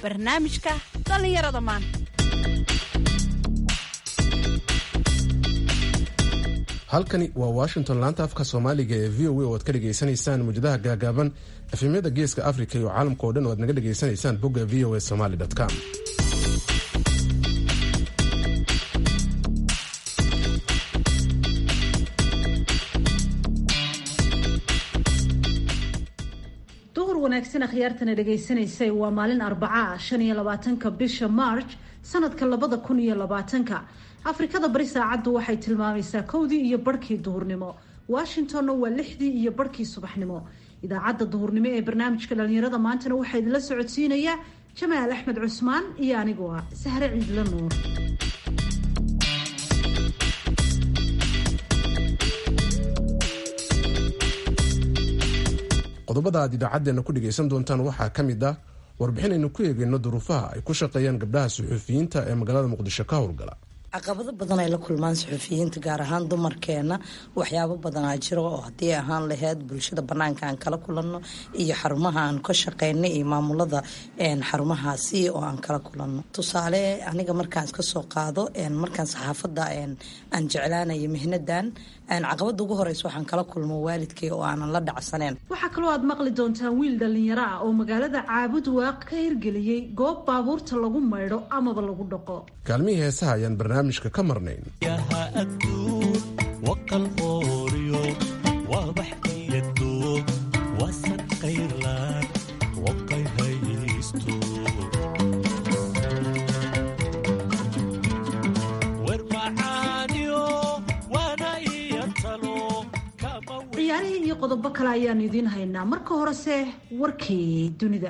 barnaamijka dhallinyarada maanta halkani waa washington laanta afka soomaaliga ee v o a oo aad ka dhegaysanaysaan muujadaha gaagaaban efemyada geeska africa iyo caalamka oo dhan oo aad naga dhegaysanaysaan bogga v o a somaly com duhur wanaagsan akhyaartana dhagaysanaysay waa maalin arbaca shan iyo labaatanka bisha march sanadka labada kun iyo labaatanka afrikada bari saacaddu waxay tilmaamaysaa kowdii iyo barhkii duhurnimo washingtonna waa lixdii iyo barhkii subaxnimo idaacadda duhurnimo ee barnaamijka dhalinyarada maantana waxaa idinla socodsiinayaa jamaal axmed cusmaan iyo anigu ah sahre ciidla nuur qodobada aad idaacaddeenna ku dhegaysan doontaan waxaa ka mid ah warbixin aynu ku eegayno duruufaha ay ku shaqeeyaan gabdhaha suxuufiyiinta ee magaalada muqdisho ka howlgala caqabado badan ay la kulmaan suxufiyiinta gaar ahaan dumarkeena waxyaabo badanaa jiro oo haddii ahaan laheyd bulshada banaanka aan kala kulanno iyo xarumaha aan ka shaqeyna iyo maamulada xarumahaasi oo aan kala kulanno tusaale aniga markaan iska soo qaado markaan saxaafada aan jeclaanayo mihnadan caqabada ugu horeysa waxaan kala kulmo waalidkay oo aanan la dhacsaneen waxaa kaloo aad maqli doontaan wiil dhallinyaro ah oo magaalada caabud waaq ka hirgeliyey goob baabuurta lagu maydho amaba lagu dhaqo kaalmihii heesaha ayaan barnaamijka ka marnayn ciyaarihii iyo qodobo kale ayaanu idiin haynaa marka horese warkii dunida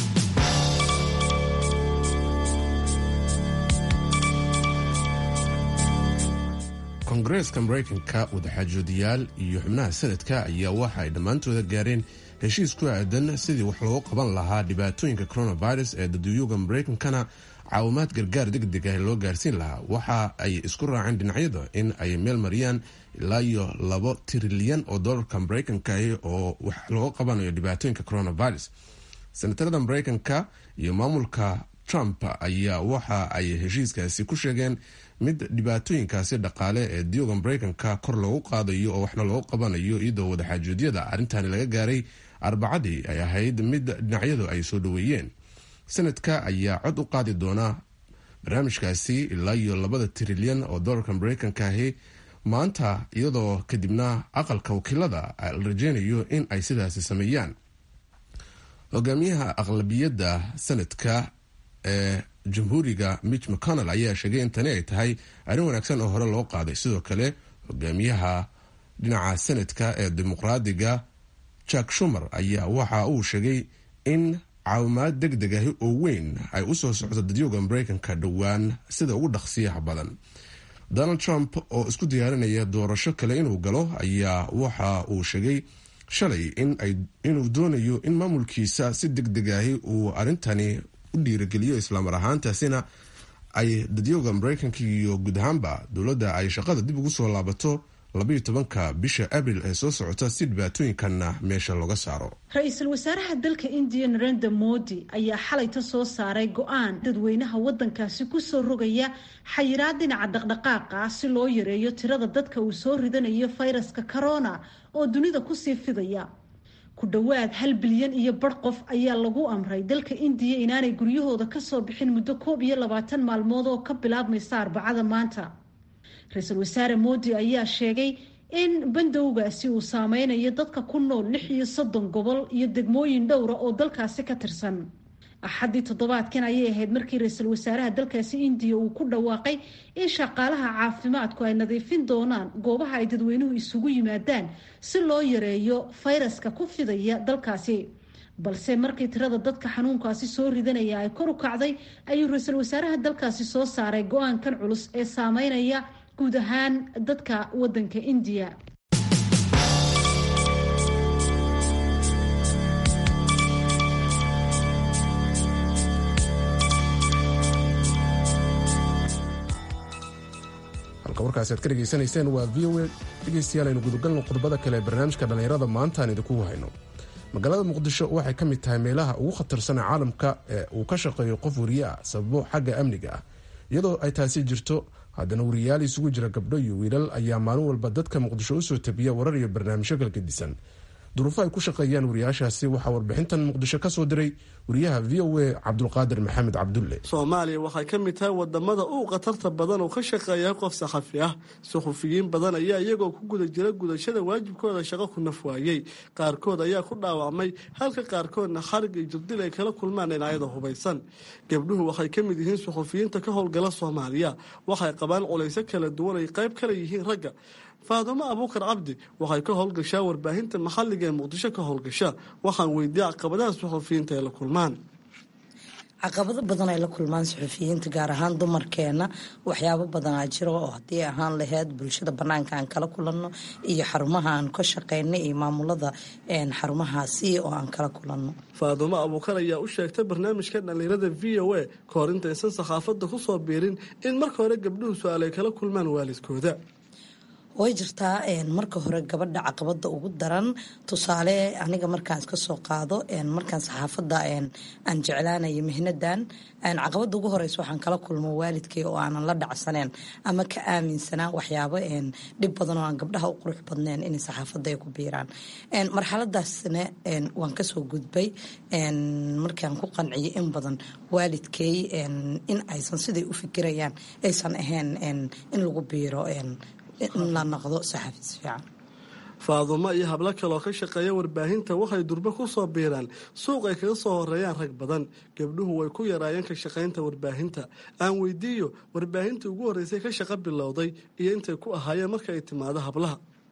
kongareeska maraykanka wadaxaajoodiyaal iyo xubnaha sanadka ayaa waxa ay dhammaantooda gaareen heshiis ku aadan sidii wax loogu qaban lahaa dhibaatooyinka coronavirus ee daduyuga maraykankana caawimaad gargaar degdeg ah loo gaarsiin lahaa waxa ay isku raaceen dhinacyada in ay meel mariyaan ilaa iyo labo trilyan oo dolarka maraykanka ah oo wax looga qabanayo dhibaatooyinka coronavirus senatarada maraykanka iyo maamulka trump ayaa waxa ay heshiiskaasi ku sheegeen mid dhibaatooyinkaasi dhaqaale ee diyooga maraykanka kor loogu qaadayo oo waxna loogu qabanayo iyadoo wadaxaajoodyada arrintani laga gaaray arbacadii ay ahayd mid dhinacyadu ay soo dhaweeyeen sanadka ayaa cod u qaadi doona barnaamijkaasi ilaa iyo labada trilyan oo dolarka maraykanka ahi maanta iyadoo kadibna aqalka wakiilada la rajeynayo in ay sidaasi sameeyaan hogaamiyaha aqlabiyadda sanadka ee jamhuuriga mitch mcconnell ayaa sheegay in tani ay tahay arrin wanaagsan oo hore loo qaaday sidoo kale hogaamiyaha dhinaca sanadka ee dimuqraadiga jack shumer ayaa waxa uu sheegay in caawimaad deg deg ahi oo weyn ay u soo socdo dadyooga maraykanka dhowaan sida ugu dhaqsiyaha badan donald trump oo isku diyaarinaya doorasho kale inuu galo ayaa waxa uu sheegay shalay inuu doonayo in maamulkiisa si deg deg ahi uu arrintani u dhiirageliyo islaamar ahaantaasina ay dadyooga maraykanka iyo guud ahaanba dowladda ay shaqada dib ugu soo laabato labayo tobanka bisha abril ee soo socota si dhibaatooyinkanna meesha looga saaro ra-iisul wasaaraha dalka indiya narenda modi ayaa xalayta soo saaray go-aan dadweynaha wadankaasi kusoo rogaya xayiraad dhinaca dhaqdhaqaaqa ah si loo yareeyo tirada dadka uu soo ridanayo fayraska corona oo dunida kusii fidaya ku dhowaad hal bilyan iyo bar qof ayaa lagu amray dalka indiya inaanay guryahooda kasoo bixin muddo koob iyo labaatan maalmood oo ka bilaabmaysa arbacada maanta ra-iisul wasaare moodi ayaa sheegay in bandowgaasi uu saameynayo dadka ku nool lix iyo soddon gobol iyo degmooyin dhowra oo dalkaasi ka tirsan axaddii toddobaadkan ayay ahayd markii ra-iisul wasaaraha dalkaasi indiya uu ku dhawaaqay in shaqaalaha caafimaadku ay nadiifin doonaan goobaha ay dadweynuhu isugu yimaadaan si loo yareeyo fayraska ku fidaya dalkaasi balse markii tirada dadka xanuunkaasi soo ridanaya ay kor u kacday ayuu ra-iisul wasaaraha dalkaasi soo saaray go-aankan culus ee saameynaya guud ahaan dadka wadanka indiya halka warkaasi aad ka dhegaysanayseen waa v o a dhegaystayaal aynu gudagalno qodobada kale ee barnaamijka dhallinyarada maanta aan idinku hayno magaalada muqdisho waxay ka mid tahay meelaha ugu khatarsan caalamka ee uu ka shaqeeyo qof wariye ah sababo xagga amniga ah iyadoo ay taasi jirto haddana wariyaal isugu jira gabdho iyo wiilal ayaa maalin walba dadka muqdisho usoo tabiya warar iyo barnaamijyo kalgedisan duruufo ay ku shaqeeyaan wariyaashaasi waxaa warbixintan muqdisho kasoo diray wariyaha v o a cabdulqaadir maxamed cabdulle soomaaliya waxay ka mid tahay wadamada uu khatarta badan oo ka shaqeeya qof saxafi ah suxufiyiin badan ayaa iyagoo ku guda jira gudashada waajibkooda shaqo ku naf waayey qaarkood ayaa ku dhaawacmay halka qaarkoodna xarig iyo jirdil ay kala kulmaan dhinacyada hubaysan gabdhuhu waxay ka mid yihiin suxufiyiinta ka howlgala soomaaliya waxay qabaan culayso kala duwan ay qayb kala yihiin ragga faadumo abuukar cabdi waxay ka howlgashaa warbaahinta maxalliga ee muqdisho ka howlgasha waxaan weydiiyey caqabadaha suxufiyiinta ay la kulmaan caqabado badan ay la kulmaan suxufiyiinta gaar ahaan dumarkeena waxyaabo badanaa jiro oo haddii ahaan laheyd bulshada banaanka aan kala kulanno iyo xarumaha aan ka shaqeyna iyo maamulada xarumahaasi oo aan kala kulanno faadumo abuukar ayaa u sheegtay barnaamijka dhallinyarada v o a kahor intaysan saxaafadda ku soo biirin in marka hore gabdhuhu su-aal ay kala kulmaan waalidkooda way jirtaa marka hore gabadha caqabada ugu daran tusaale aniga markaan iska soo qaado markaan saxaafada aan jeclaanayo mihnadan caqabada ugu horeysa waxaan kala kulmo waalidkay oo aanan la dhacsaneen ama ka aaminsanaa waxyaabo dhib badan oo aan gabdhaha u qurux badneen inay saxaafada ay ku biiraan marxaladaasna waan kasoo gudbay markaan ku qanciyay in badan waalidkay in aysan siday u fikirayaan aysan ahayn in lagu biiro la noqdo saxafiis fiican faadumo iyo hablo kaleoo ka shaqeeya warbaahinta waxay durbo ku soo biiraan suuq ay kaga soo horeeyaan rag badan gabdhuhu way ku yaraayeen ka shaqaynta warbaahinta aan weydiiyo warbaahintii ugu horreysay ka shaqo bilowday iyo intay ku ahaayeen marka ay timaado hablaha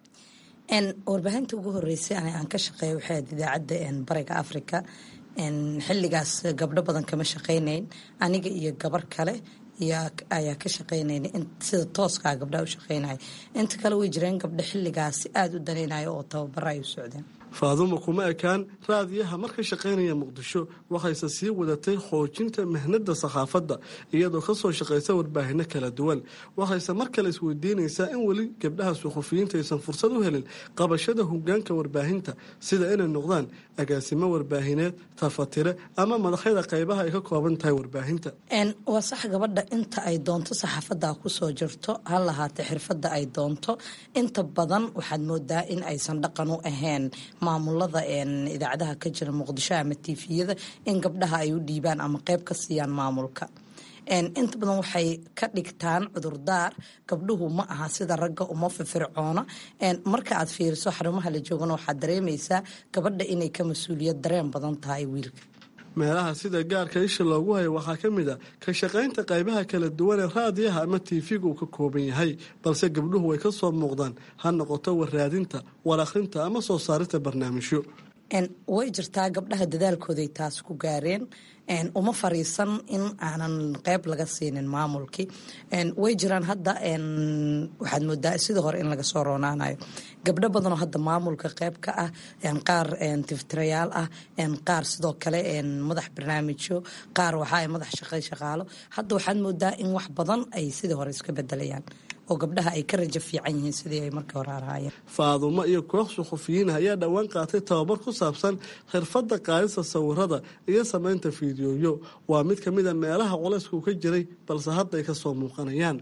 warbaahinta ugu horeysay aan ka shaqeeya waxay ahayd idaacadda bariga africa xilligaas gabdho badan kama shaqaynayn aniga iyo gabar kale ayaa ka shaqeynayna sida tooskaa gabdhaha u shaqeynaya inta kale way jireen gabdho xilligaasi aada u danaynaya oo tababara ay u socdeen faadumo kuma ekaan raadiyaha marka shaqaynaya muqdisho waxayse sii wadatay xoojinta mihnada saxaafadda iyadoo kasoo shaqaysa warbaahino kala duwan waxayse mar kale isweydiinaysaa in weli gabdhaha suxufiyiinta aysan fursad u helin qabashada hogaanka warbaahinta sida inay noqdaan agaasimo warbaahineed tafatire ama madaxyada qaybaha ay ka kooban tahay warbaahinta waa sax gabadha inta ay doonto saxaafadda kusoo jirto ha lahaatee xirfadda ay doonto inta badan waxaad moodaa in aysan dhaqan u ahayn maamulada idaacadaha ka jira muqdisho ama tiifiyada in gabdhaha ay u dhiibaan ama qeyb ka siiyaan maamulka inta badan waxay ka dhigtaan cudurdaar gabdhuhu ma aha sida ragga uma firfircoona marka aad fiiriso xarumaha la joogana waxaad dareemaysaa gabadha inay ka mas-uuliyad dareen badan tahay wiilka meelaha sida gaarka isha loogu hayo waxaa ka mid a ka shaqaynta qaybaha kala duwan ee raadiyaha ama tiifiga uu ka kooban yahay balse gabdhuhu way ka soo muuqdaan ha noqoto warraadinta war akhrinta ama soo saarinta barnaamijyo way jirtaa gabdhaha dadaalkooday taas ku gaareen uma fariisan in aanan qeyb laga siinin maamulkii way jiraan hadda waxaad moodaa sidii hore in laga soo roonaanayo gabdho badanoo hadda maamulka qeyb ka ah qaar tiftirayaal ah qaar sidoo kale madax barnaamijyo qaar waxaa madax shaqay shaqaalo hadda waxaad moodaa in wax badan ay sidii hore iska bedelayaan oo gabdhaha ay ka rajo fiican yihiin sidii ay markii hore ahaayeen faadumo iyo koox suxufiyiin ayaa dhowaan qaatay tababar ku saabsan xirfadda qaadista sawirada iyo samaynta fiidiyoyo waa mid ka mid a meelaha culaysku ka jiray balse hadda ay ka soo muuqanayaan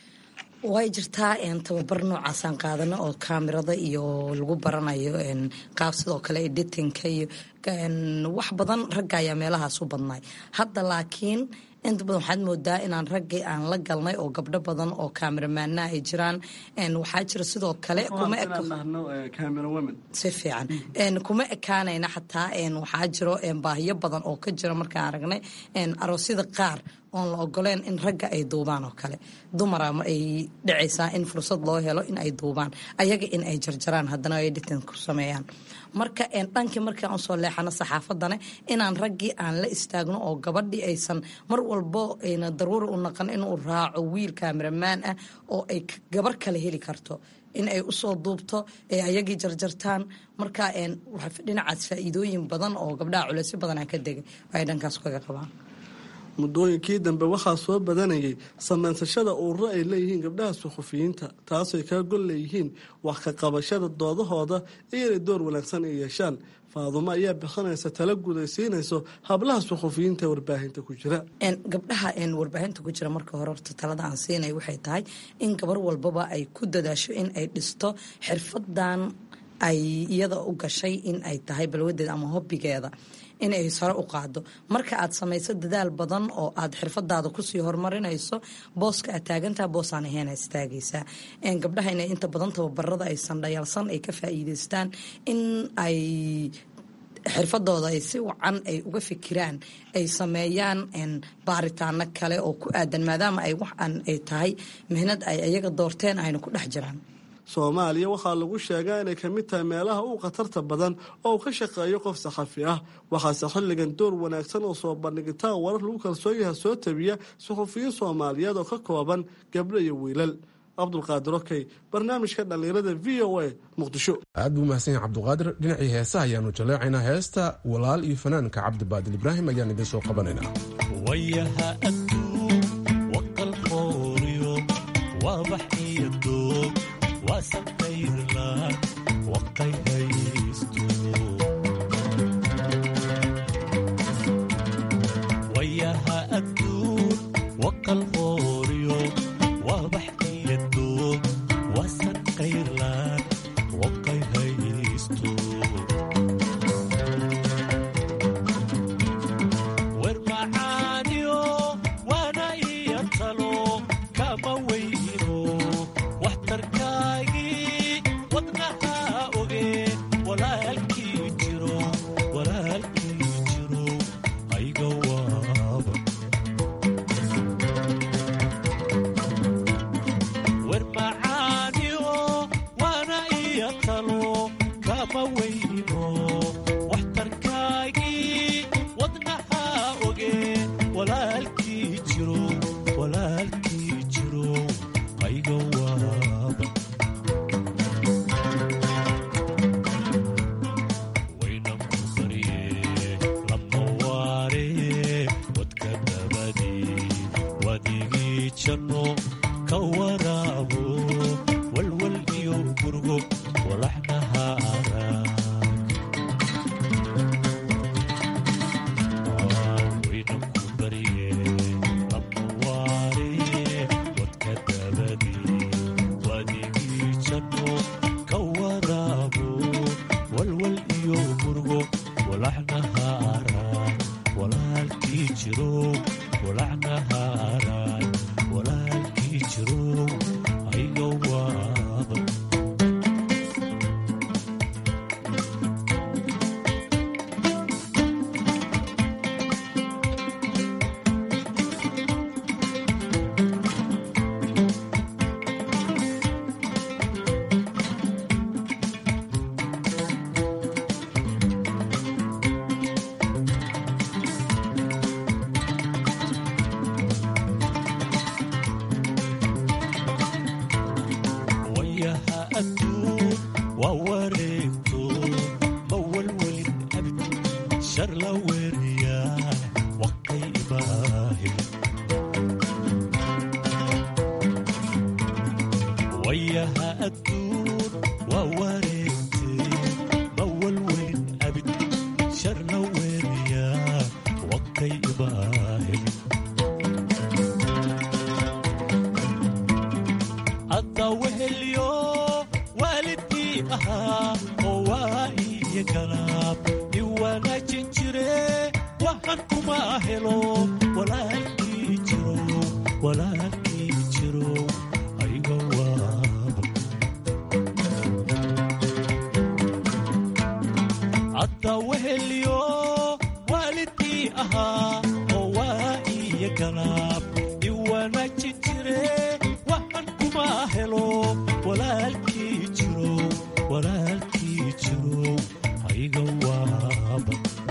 way jirtaa tababar noocaasaan qaadano oo kaamirada iyo lagu baranayo qaab sidoo kale editinka iyo wax badan ragga ayaa meelahaas u badnay hadda laakiin inta badan waxaad moodaa inaan raggii aan la galnay oo gabdho badan oo kaamiramaana ay jiraan waxaa jira sidoo kale si fiican kuma ekaanayna xataa waxaa jiro baahiyo badan oo ka jira markaan aragnay aroosyada qaar oon la ogoleen in ragga ay duubaan oo kale dumara ay dhacaysaa in fursad loo helo in ay duubaan ayaga in ay jarjaraan haddana ay editin ku sameeyaan marka dhankii markii aan usoo leexano saxaafadane inaan raggii aan la istaagno oo gabadhii aysan mar walbo ayna daruuri u naqan inuu raaco wiil kaamiramaan ah oo ay gabar kale heli karto in ay usoo duubto ee ayagii jarjartaan marka dhinacaas faa'iidooyin badan oo gabdhaha culeysyo badanaa ka degay ay dhankaas kaga qabaan muddooyinkii dambe waxaa soo badanayay samaysashada ururo ay leeyihiin gabdhaha suxufiyiinta taasay kaa gol leeyihiin wax ka qabashada doodahooda iyo inay door wanaagsan ay yeeshaan faadumo ayaa bixinaysa tala gudaysiinayso hablaha suxufiyiinta warbaahinta ku jira gabdhaha warbaahinta ku jira marka hore horta talada aan siinay waxay tahay in gabar walbaba ay ku dadaasho in ay dhisto xirfadan ay iyada u gashay in ay tahay balwadeeda ama hobbigeeda in ay sare u qaado marka aad samayso dadaal badan oo aad xirfadaada kusii horumarinayso booska aad taagantaha boosaan ahayn aad istaagaysaa gabdhaha inay inta badan tababarada aysan dhayalsan ay ka faa'iidaystaan in ay xirfadooda ay si wacan ay uga fikiraan ay sameeyaan baaritaano kale oo ku aadan maadaama ay waxaan ay tahay mihnad ay iyaga doorteen ayna ku dhex jiraan soomaaliya waxaa lagu sheegaa inay ka mid tahay meelaha uu khatarta badan oo uu ka shaqeeyo qof saxafi ah waxaase xilligan door wanaagsan oo soo bandhigitaan warar lagu kalsoon yaha soo tabiya suxufiyiin soomaaliyeed oo ka kooban gabdho iyo wiilal cabdulqaadir okey barnaamijka dhallinyarada v o a muqdisho aad buu mahadsan yahay cabdulqaadir dhinacii heesaha ayaanu jaleecaynaa heesta walaal iyo fanaanka cabdibaadil ibraahim ayaan idiin soo qabanaynaa wayaha adduun waqalqooriyo waabaxiyo doog waasabayrlaan waqay haysto wayaha adduun waqalqooriyo waabaxiyo doog waasabayrlaan waqay haysto wer macaaniyo waana iyo talo kama weyno waxtarkaagii wadnaha oge walaalkii jiro walaalkii jiro ayga waaba wer macaaniyo waana iyo talo kama weyno waxtarkaagii wadnaha oge walaalkii jiro walaalkii jiro ayga waaba waynan ku barye lama waare wadka dabadi wadigii janno ka waraabo walwal iyo gurgo walaxnaha arag waynan ku barye lama waare wadka dabadi wadigii janno ka waraabo walwal iyo gurgo walaxnaha arag walaalkii jiro walaxnaha arag walaalkii jiro ayga waaba wayaha adduun waa wareegto ma walwelin abid shar la weeriyaa waqay imaahil wayaha adduun waa wareegtay ma walwelin abid shar la weeriyaa waqay imaahil hadda wehelyo waalidkii ahaa oo waa iyo galaab i wanaajin jire waxan kuma helo walaalkii jiro walaalkii jiro ayga waaba hadda wehelyo waalidkii ahaa oo waa iyo galaab i wanaajin jire waxan kuma helo walaalkii jiro walaalkii jiro ayga waaba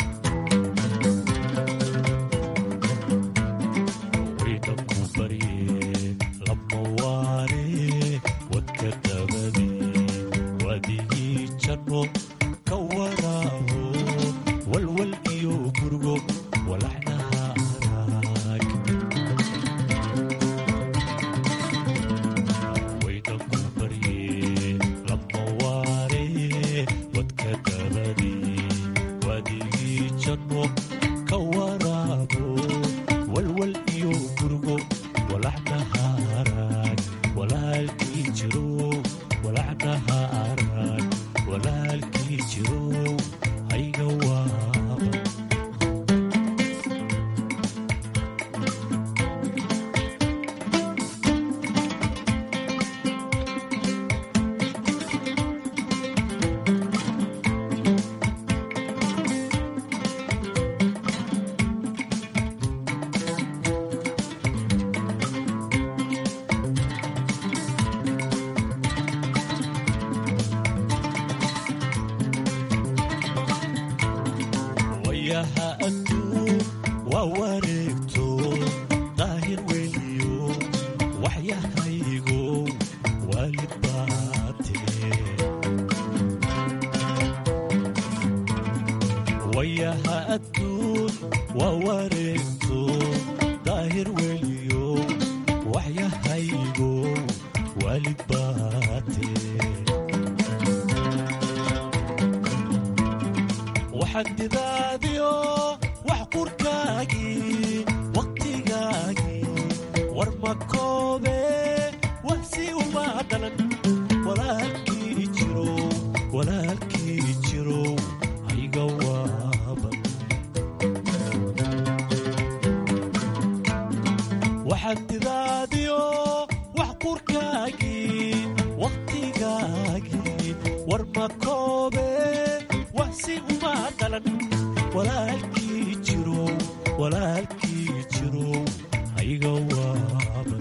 waynan ku barye lama waare wadka dabadi wadigii janno ka waraabo walwal iyo gurgo walaxnaha arag wacnaha arag walaalkii jirow hayga waaba wayaha adduun waa wareegto daahir weliyo waxyahaygo waalid baatee wayaha adduun waa wareegto daahir weliyo waxyahaygo waalid baatee waxadidaadiyo wax qurkaagii wakhtigaagii war ma koobe wax si uma dhalan walaalkii jirow walaalkii jirow hayga waaban waxadidaadiyo wax qurkaagii wakhtigaagii war ma koobe wax si uma dhalan walaalkii jirow walaalkii jirow hayga waaban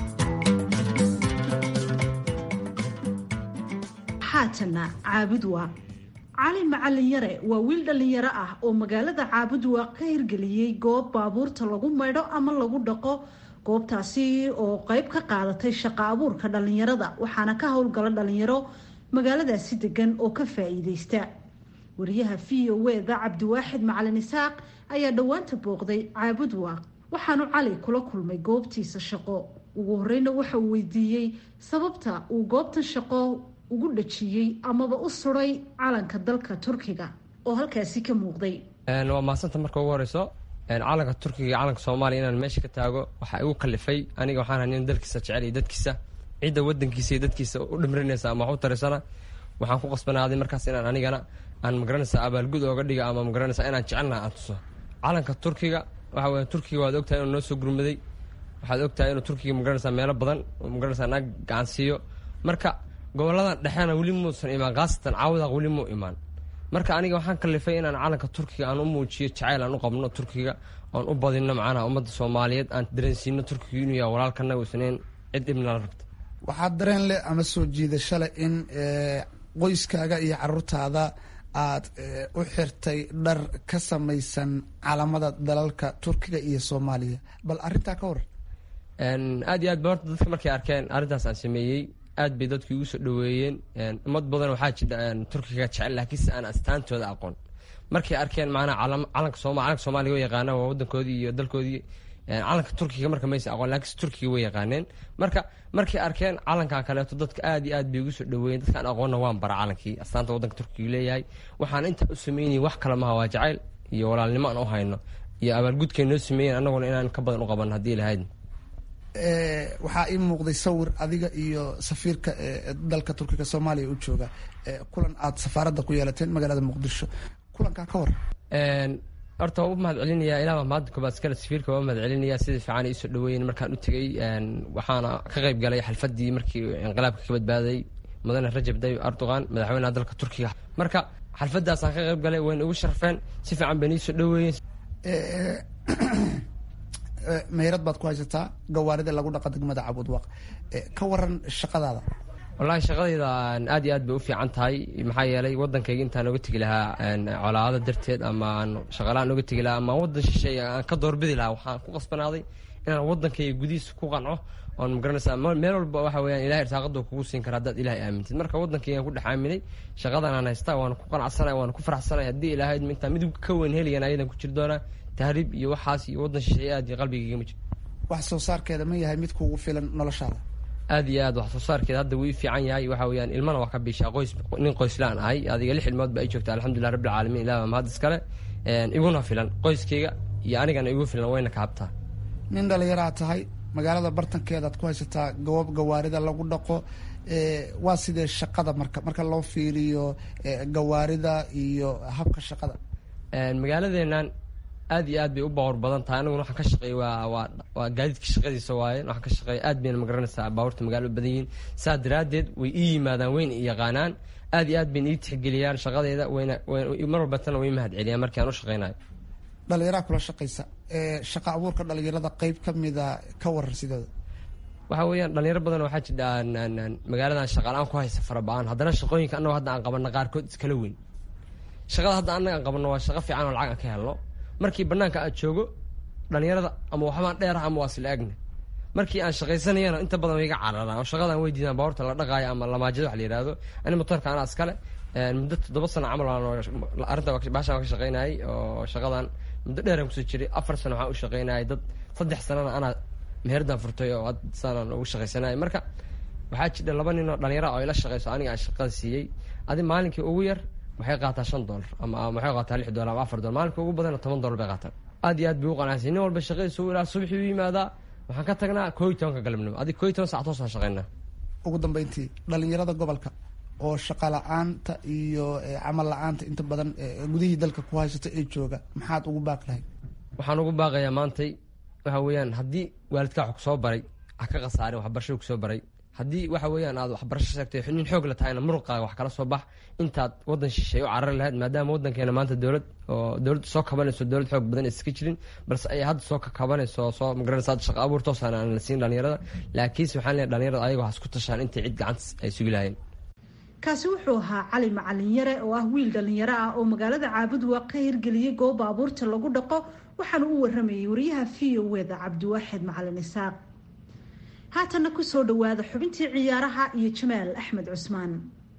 xaatana caabud waaq cali macalin yare waa wiil dhallinyaro ah oo magaalada caabud waaq ka hirgeliyey goob baabuurta lagu maydho ama lagu dhaqo goobtaasi oo qeyb ka qaadatay shaqo abuurka dhallinyarada waxaana ka howlgala dhallinyaro magaaladaasi degan oo ka faa-iideysta wariyaha v o eda cabdiwaaxid macalin isaaq ayaa dhowaanta booqday caabud waaq waxaanu cali kula kulmay goobtiisa shaqo ugu horeyna waxa uu weydiiyey sababta uu goobtan shaqo ugu dhajiyey amaba u suray calanka dalka turkiga oo halkaasi ka muuqday waa mahadsanta marka ugu horeyso calanka turkiga iyo calanka soomaaliya inaan meesha ka taago waxaa igu kalifay aniga waxaan nin dalkiisa jecel iyo dadkiisa cidda wadankiisa iyo dadkiisa u dhimrinaysa ama wax u tarisana waxaan ku qasbanaaday markaas inaan anigana aan magaranaysa abaalgud ooga dhiga ama magaranaysa inaan jecelnaha aan tuso calanka turkiga waxa weya turkiga waad ogtahay inuu noo soo gurmaday waxaad ogtahay inuu turkiga magaranaysa meelo badan magaranaysa naag gacansiiyo marka goboladan dhexena weli muusan imaan khaasatan caawadaaq weli muu imaan marka aniga waxaan kalifay inaan calanka turkiga aan u muujiyo jacayl aan u qabno turkiga oon u badino macnaha ummadda soomaaliyeed aan dareensiino turkiga inuu yahay walaalkana uusaneyn cid ibnala rabta waxaa dareen leh ama soo jiidasho leh in qoyskaaga iyo caruurtaada aad u xirtay dhar ka samaysan calamada dalalka turkiga iyo soomaaliya bal arintaa ka waran aad iyo aad ba horta dadka markay arkeen arrintaas aan sameeyey aad bay dadku igu soo dhaweeyeen ummad badan waxaa jira turkiga jecel laakiinse aan astaantooda aqoon markay arkeen macnaha calanka sooma calanka soomaaliga way yaqaanaan waa wadankoodii iyo dalkoodii calanka turkiga marka maysa aqoon laakiinse turkiga way yaqaaneen marka markay arkeen calankan kaleeto dadka aad iyo aad bay igu soo dhaweeyeen dadkaan aqoonna waan bara calankii astaanta wadanka turkiga leeyahay waxaan intaa u sameynayay wax kale maha waa jacayl iyo walaalnimo aan u hayno iyo abaalgudkay noo sameeyeen annaguna inaan ka badan u qaban haddii lahayd waxaa ii muuqday sawir adiga iyo safiirka dalka turkiga soomaaliya u jooga kulan aad safaaradda ku yeelateen magaalada muqdisho kulankaa ka waran horta waa u mahad celinaya ilaa mahadda koobaad iskale safiirka waa u mahad celinaya sida fiican ay isoo dhaweeyeen markaan u tegey waxaana ka qayb galay xalfadii markii inqilaabka ka badbaaday mudane rajab tayyib erdogan madaxweynaha dalka turkiga marka xalfadaasaan ka qayb galay wayna igu sharfeen si fiican bayna iisoo dhaweeyeen meyrad baad ku haysataa gawaarida lagu dhaqa degmada cabudwaq ka waran shaqadaada wallaahi shaqadayda aad iyo aad bay u fiican tahay maxaa yeelay wadankayga intaan oga tegi lahaa colaado darteed ama aan shaqalaan oga tegi lahaa ama wadan shisheeye aan ka doorbidi lahaa waxaan ku qasbanaaday inaan wadankayga gudihiisa ku qanco oon magaranaysaa meel walba waxa weyaan ilahay irsaaqada kugu siin kara haddaad ilahay aamintid marka wadankaygaan ku dhex aaminay shaqadan aan haystaa waana ku qanacsanay waana ku faraxsanay haddii ilahay intaa midib ka weyn helayan ayadan ku jiri doonaa tahriib iyo waxaas iyo wadan shisheeye aad iyo qalbigayga ma jiro wax soo saarkeeda ma yahay mid kugu filan noloshaada aad iyo aad wax soo saarkeeda hadda wuu ii fiican yahay waxa weyaan ilmana waa ka biishaa qoys nin qoyslaan ahay adiga lix ilmood ba ay joogta alxamdulilah rabbi alcaalamiin ilah mahad iskale iguna filan qoyskayga iyo anigana igu filan wayna ka habtaa nin dhalinyaraa tahay magaalada bartankeedaad ku haysataa goob gawaarida lagu dhaqo waa sidee shaqada marka marka loo fiiriyo gawaarida iyo habka shaqada magaaladeenan aad iyo aad bay u bawr badan tahay aniguna waxaan ka shaqeey waa waa waa gaadiidka shaqadiisa waaye waxaan ka shaqeeya aad bayna magaranaysaa baabuurta magaalo u badan yihiin saa daraaddeed way ii yimaadaan wayna i yaqaanaan aad iyo aad bayna ii tixgeliyaan shaqadeeda wayna mar walbatana way mahad celiyaan markii aan u shaqeynayo dhalinyaraa kula shaqaysa shaqa abuurka dhalinyarada qeyb ka mida ka warar sidooda waxa weeyaan dhalinyaro badan waxaa jidha magaaladan shaqaala-aan ku haysa faraba-aan haddana shaqooyinka annago hadda aan qabanno qaarkood iskala weyn shaqada hadda annaga aan qabanno waa shaqo fiican oo lacag aan ka helno markii banaanka aad joogo dhalinyarada ama waxbaan dheerah ama waa sila agna markii aan shaqaysanayana inta badan way iga cararaan oo shaqadaan way diidaan baabuurta la dhaqaayo ama lamaajada wax la yihahdo ani motorka anaa iskale muddo toddoba sano camal arrinta baashaan waa ka shaqaynayay oo shaqadan muddo dheeraan kusoo jiray afar sano waxaan u shaqaynayay dad saddex sanana anaa meherdan furtay oo saanaan ugu shaqaysanayay marka waxaa jira laba nin oo dhalinyara oo ila shaqayso aniga aan shaqada siiyey adi maalinkii ugu yar waxay qaataa shan dolar ama waxay qaataa lix dolar ama afar dolar maalinka ugu badana toban dolar bay qaataan aad iyo aad bay u qanacsan nin walba shaqadiisa ilaa subaxii u yimaadaa waxaan ka tagnaa koo iyo tobanka galabnimo adig koo iyo toban sac toosaan shaqaynaa ugu dambeyntii dhalinyarada gobolka oo shaqa la-aanta iyo camal la-aanta inta badan gudihii dalka ku haysata ee jooga maxaad ugu baaqi lahayd waxaan ugu baaqayaa maantay waxa weeyaan haddii waalidkaa wax kusoo baray ha ka khasaarin waxbarashada kusoo baray haddii waxa weeyaan aad waxbarasho sheegtay nin xoog la tahayna muruqaaga wax kala soo bax intaad waddan shisheey u carari lahayd maadaama waddankeena maanta dowlad oo dowladda soo kabanayso dowlad xoog badan iska jirin balse ay hadda soo kakabanayso soo magaranaysa hadda shaqa abuur toosaan aan la siin dhalinyarada laakiinse waxaan leeyahay dhalinyarada ayaga waxas ku tashaan intay cid gacantas ay sugi lahayeen kaasi wuxuu ahaa cali macalin yare oo ah wiil dhalinyaro ah oo magaalada caabudwaa ka hirgeliyey goob baabuurta lagu dhaqo waxaana u waramayay wariyaha v o eda cabdiwaaxid macalin isaaq haatanna kusoo dhawaada xubintii ciyaaraha iyo jamaal axmed cusmaan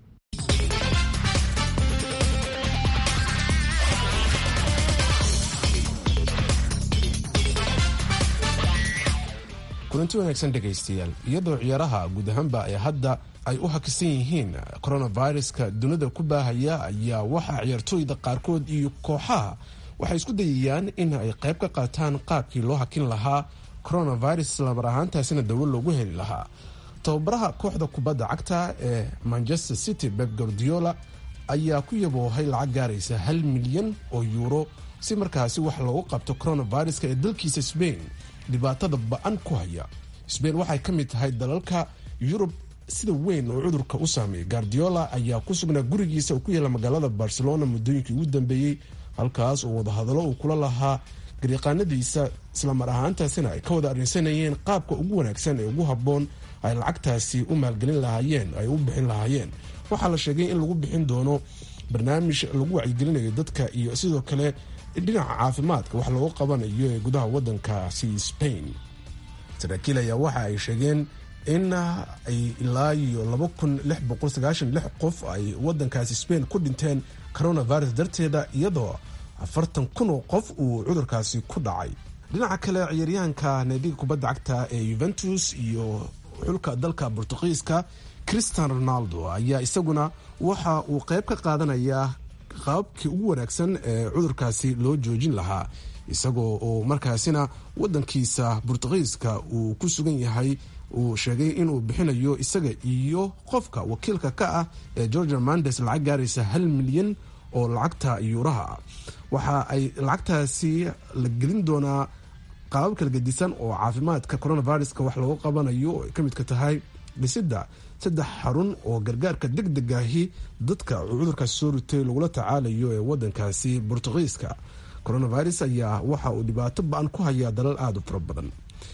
kulanti wanaagsan dhegaystayaal iyadoo ciyaaraha guud ahaanba ee hadda ay u hakisan yihiin coronaviruska dunida ku baahaya ayaa waxaa ciyaartooyda qaarkood iyo kooxaha waxay isku dayayaan in ay qayb ka qaataan qaabkii loo hakin lahaa coronavirus lamar ahaantaasina dawo loogu heli lahaa tababaraha kooxda kubadda cagta ee manchester city beb gordiola ayaa ku yaboohay lacag gaaraysa hal milyan oo yuuro si markaasi wax loogu qabto coronaviruska ee dalkiisa sbain dhibaatada ba-an ku haya sbain waxay ka mid tahay dalalka yurub sida weyn oo cudurka u saameeyay guardiola ayaa ku sugnaa gurigiisa oo ku yaala magaalada barcelona muddooyinkii ugu dambeeyey halkaas oo wadahadallo uu kula lahaa gariiqaanadiisa islamar ahaantaasina ay ka wada arrinsanayeen qaabka ugu wanaagsan ee ugu habboon ay lacagtaasi u maalgelin lahaayeen ay u bixin lahaayeen waxaa la sheegay in lagu bixin doono barnaamij lagu wacyigelinayo dadka iyo sidoo kale dhinaca caafimaadka wax loogu qabanayo ee gudaha wadankaasi spain saraakiil ayaa waxa ay sheegeen in ay ilaa iyo laba kun lix boqol sagaashan lix qof ay wadankaasi spain ku dhinteen coronavirus darteeda iyadoo afartan kun oo qof uu cudurkaasi ku dhacay dhinaca kale ciyaaryahanka naadiga kubadda cagta ee yuventus iyo xulka dalka bortuqiiska christian ronaldo ayaa isaguna waxa uu qayb ka qaadanayaa qaabkii ugu wanaagsan ee cudurkaasi loo joojin lahaa isagoo oo markaasina wadankiisa bortuqiiska uu ku sugan yahay uu sheegay inuu bixinayo isaga iyo qofka wakiilka ka ah ee georgia mandes lacag gaaraysa hal milyan oo lacagta yuuraha ah waxa ay lacagtaasi la gelin doonaa qaabab kala gedisan oo caafimaadka coronaviruska wax loogu qabanayo oo ay ka midka tahay dhisidda saddex xarun oo gargaarka deg degahi dadka cudurkaasi soo ritay lagula tacaalayo ee wadankaasi bortuqiiska coronavirus ayaa waxa uu dhibaato ba-an ku hayaa dalal aada u fara badan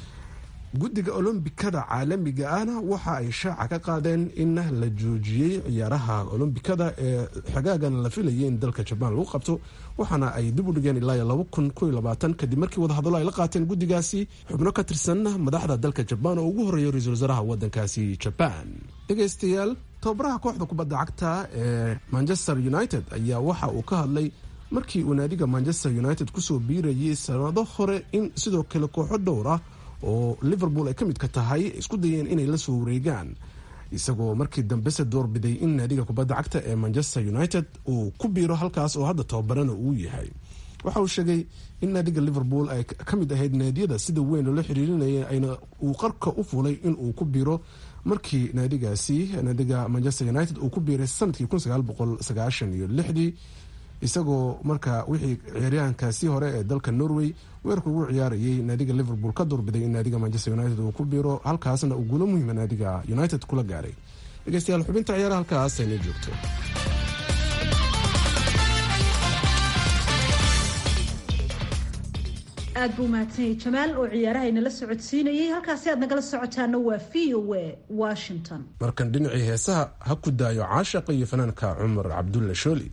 guddiga olombikada caalamiga ahna waxa ay shaaca ka qaadeen in la joojiyey ciyaaraha olombikada ee xagaagan la filayay in dalka jabaan lagu qabto waxaana ay dib u dhigeen ilaa laba kun ko labaatan kadib markii wadahadallo ay la qaateen guddigaasi xubno ka tirsan madaxda dalka jabaan oo ugu horreeya ra-iisul wasaaraha wadankaasi jabaan dhegaystayaal tababaraha kooxda kubadda cagta ee manchester united ayaa waxa uu ka hadlay markii uu naadiga manchester united kusoo biirayay sanado hore in sidoo kale kooxo dhowr ah oo liverpool ay ka midka tahay isku dayeen inay la soo wareegaan isagoo markii dambese doorbiday in naadiga kubadda cagta ee manchester united uu ku biiro halkaas oo hadda tababarana uu yahay waxa uu sheegay in naadiga liverpool ay ka mid ahayd naadiyada sida weyn loola xiriirinaya ayna uu qarka u fulay in uu ku biiro markii naadigaasi naadiga manchester united uu ku biiray sanadkii iyo lixdii isagoo marka wixii ciyaaryahankaasi hore ee dalka norway weerarka ugu ciyaarayay naadiga liverpool ka doorbiday in naadiga manchester united uu ku biiro halkaasna uu guulo muhiima naadiga united kula gaaray dhegeystayaal xubinta ciyaaraha halkaas aynoo joogto aad buu umahadsanyay jamaal oo ciyaarahaynala socodsiinayay halkaasi aad nagala socotaana waa v o a washington markan dhinacii heesaha ha ku daayo caashaqa iyo fanaanka cumar cabdulle shooli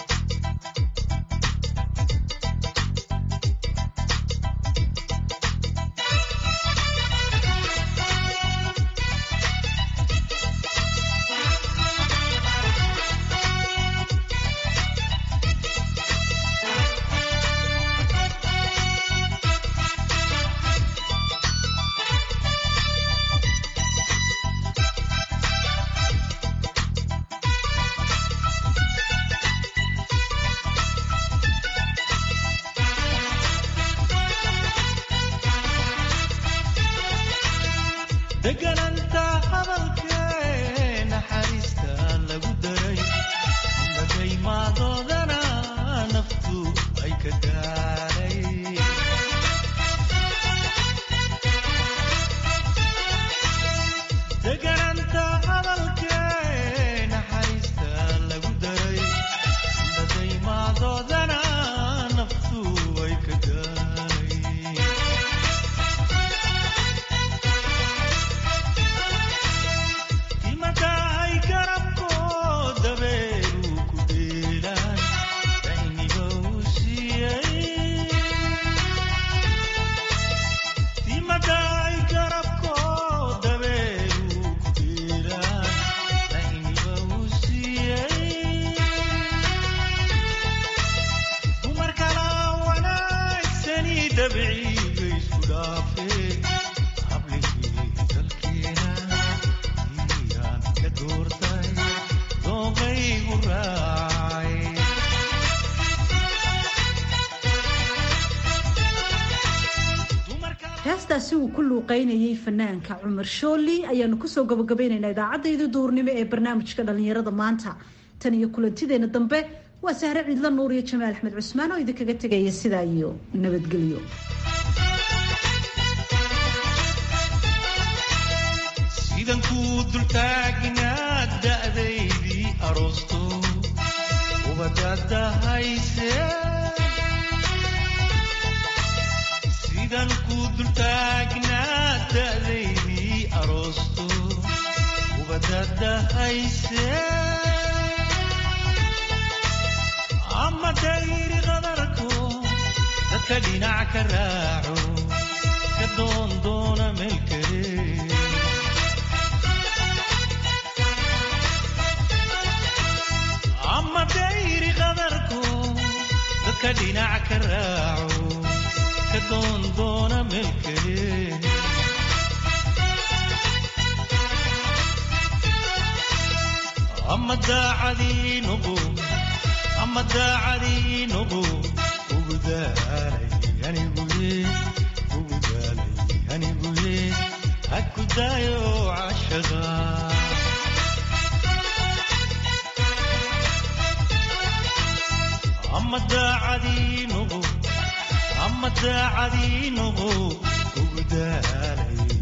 degananta hadalkee naxariista lagu daray madaymadoodana naftu ay ka gaaray degananta hadalkee naxariista lagu daray madaymadoodana naftu ay ka gaaray timadahay garabkoo dabeeru ku dheelaan dayniba u siiyey timadahay garabkoo dabeeru ku dheelaan dayniba u siiyey dumar kala wanaagsani dabciga isku dhaafee habligii dalkeena iyaan ka doortay dooqaygu raacay heestaasi uu ku luuqeynayay fanaanka cumar shooli ayaanu kusoo gabagabaynaynaa idaacadayda duurnimo ee barnaamijka dhalinyarada maanta tan iyo kulantideena dambe waa sahre ciidla nuur iyo jamaal axmed cusmaan oo idinkaga tegaya sidaa iyo nabadgelyo sidan kuu dultaagnaa da'daydii aroosto ubadadahayse sidan kuu dultaagnaa da'daydii aroosto ubadadahayse ama dayri qadarko dadka dhinac ka raaco ka doondoona meel kale ama dayri qadarko dadka dhinac ka raaco ka doondoona meel kale ama daacadii nuqu ama daacadii nuqu ugu daalay aniguye ugu daalay aniguye ha ku daayo cashaqa ama daacadii nuqu ama daacadii nuqu ugu daalay